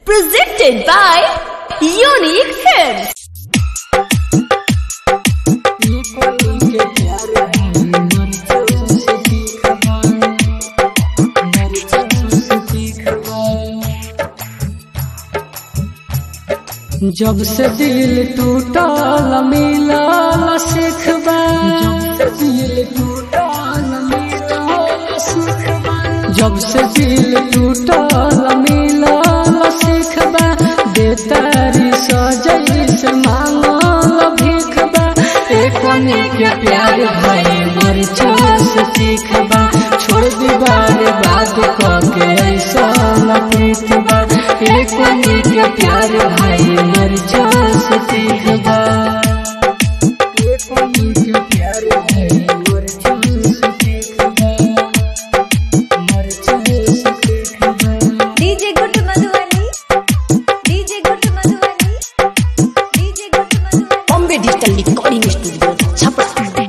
Presented by Unique Films. जब से दिल टूटल मिलल सिखबा जब से दिल टूटल मिलल सिखबा जब से दिल टूटल मिलल सिखबा बेतारी सजई से मांगल भीखबा एक के प्यार भाई मर से सीखबा छोड़ दीवार बात के ऐसा प्रीतबा एक के प्यार भाई मर से सीखबा एक के प्यार भाई मर से सीखबा मर से सीखबा DJ Good Madhubani. DJ Good Madhubani. DJ Good Madhubani. Bombay Digital Recording Studio. Chapra.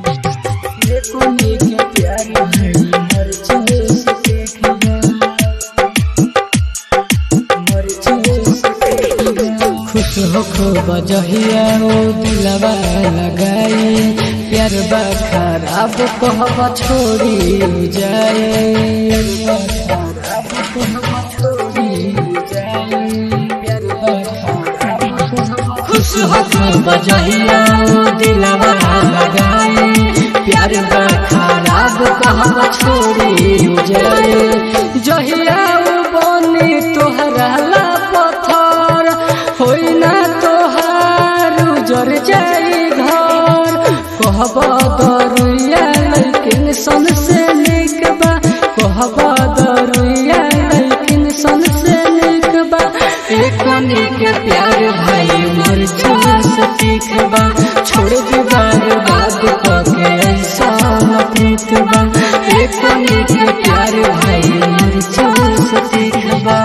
खुश हो खो बजहिया ओ दिलवा लगाई प्यार बा खराब कहब छोड़ी जाए खराब कहब छोड़ी जाए प्यार बा खराब खुश हो खो बजहिया ओ दिलवा लगाई प्यार बा खराब कहब छोड़ी जाए जहिया ओ बनी तोहरा ला पत्थर होई ना तोहार उजर जाई घर कहब दरुया लेकिन सन से निक बा कहब दरुया लेकिन सन से निक बा एक के प्यार भाई मर से सीख बा छोड़ दीवार बात के ऐसा प्रीत बा एक के प्यार भाई मर से सीख बा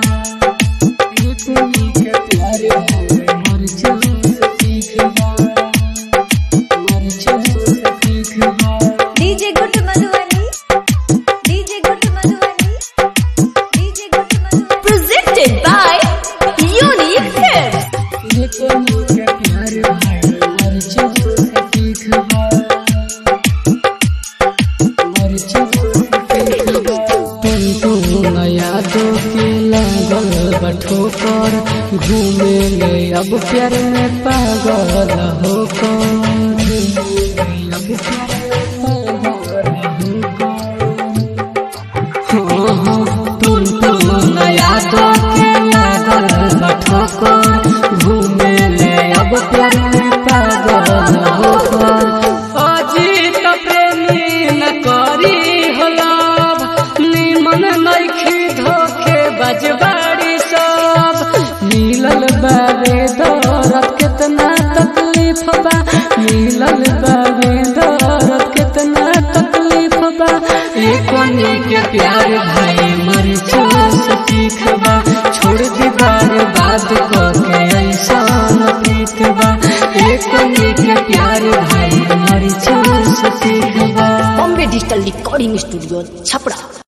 DJ Good Madhubani. DJ Good Madhubani. DJ Good Madhubani. Presented by Unique Films. यादों के लागल बठोकर घूमे ले अब प्यार में पागल होकर अब प्यार में पागल होकर तुम तुम यादों के लागल बठोकर घूमे ले अब प्यार में पागल होकर अजीत प्रेमी न करी हो लाभ निमन नइखी धोखे बजबाड़ी सब मिलल बाबे दौरत केतना तकलीफ बा मिलल बाबे दौरत केतना तकलीफ बा एक के प्यार भाई मर से सीखबा छोड़ दीवार बात के ऐसा प्रीत बा एक के प्यार भाई मर से सीखबा Bombay Digital Recording Studio. Chapra.